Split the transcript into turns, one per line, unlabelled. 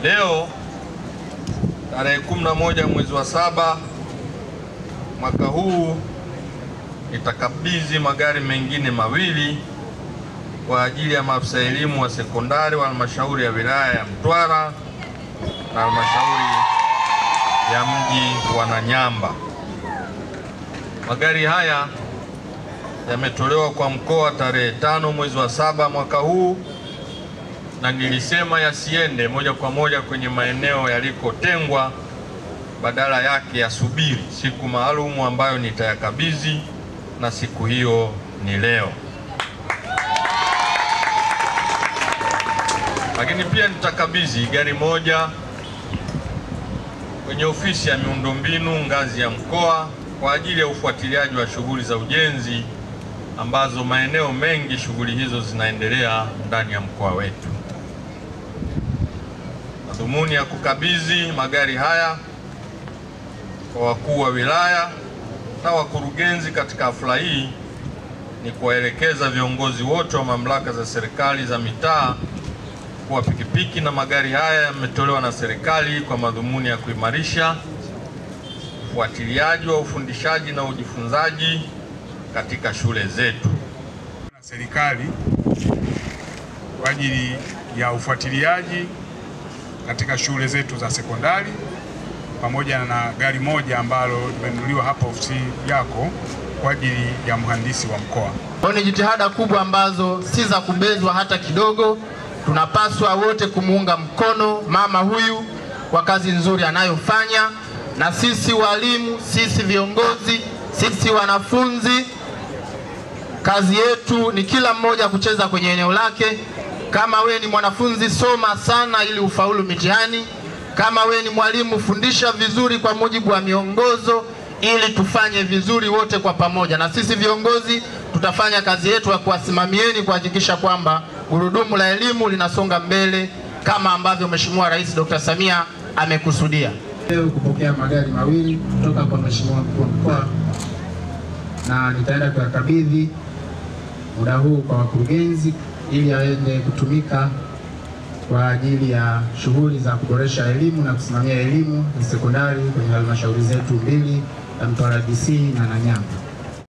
Leo tarehe 11 mwezi wa saba mwaka huu nitakabidhi magari mengine mawili kwa ajili ya maafisa elimu wa sekondari wa halmashauri ya wilaya ya Mtwara na halmashauri ya mji wa Nanyamba. Magari haya yametolewa kwa mkoa tarehe tano mwezi wa saba mwaka huu, na nilisema yasiende moja kwa moja kwenye maeneo yalikotengwa, badala yake yasubiri siku maalumu ambayo nitayakabidhi, na siku hiyo ni leo. Lakini pia nitakabidhi gari moja kwenye ofisi ya miundombinu ngazi ya mkoa kwa ajili ya ufuatiliaji wa shughuli za ujenzi ambazo maeneo mengi shughuli hizo zinaendelea ndani ya mkoa wetu. Madhumuni ya kukabidhi magari haya kwa wakuu wa wilaya na wakurugenzi katika hafla hii ni kuwaelekeza viongozi wote wa mamlaka za serikali za mitaa kuwa pikipiki na magari haya yametolewa na serikali kwa madhumuni ya kuimarisha ufuatiliaji wa ufundishaji na ujifunzaji katika shule zetu.
na serikali kwa ajili ya ufuatiliaji katika shule zetu za sekondari pamoja na gari moja ambalo limenunuliwa hapa ofisi yako kwa ajili ya mhandisi wa mkoa.
Kwa ni jitihada kubwa ambazo si za kubezwa hata kidogo. Tunapaswa wote kumuunga mkono mama huyu kwa kazi nzuri anayofanya, na sisi walimu, sisi viongozi, sisi wanafunzi, kazi yetu ni kila mmoja kucheza kwenye eneo lake. Kama we ni mwanafunzi, soma sana ili ufaulu mitihani. Kama we ni mwalimu, fundisha vizuri kwa mujibu wa miongozo ili tufanye vizuri wote kwa pamoja, na sisi viongozi tutafanya kazi yetu ya kuwasimamieni kuhakikisha kwamba gurudumu la elimu linasonga mbele kama ambavyo Mheshimiwa Rais Dr. Samia amekusudia. Leo kupokea magari mawili kutoka kwa Mheshimiwa mkuu wa mkoa na nitaenda kuyakabidhi muda huu kwa wakurugenzi ili aende kutumika kwa ajili ya shughuli za kuboresha elimu na kusimamia elimu ya sekondari kwenye halmashauri zetu mbili ya Mtwara DC na Nanyamba.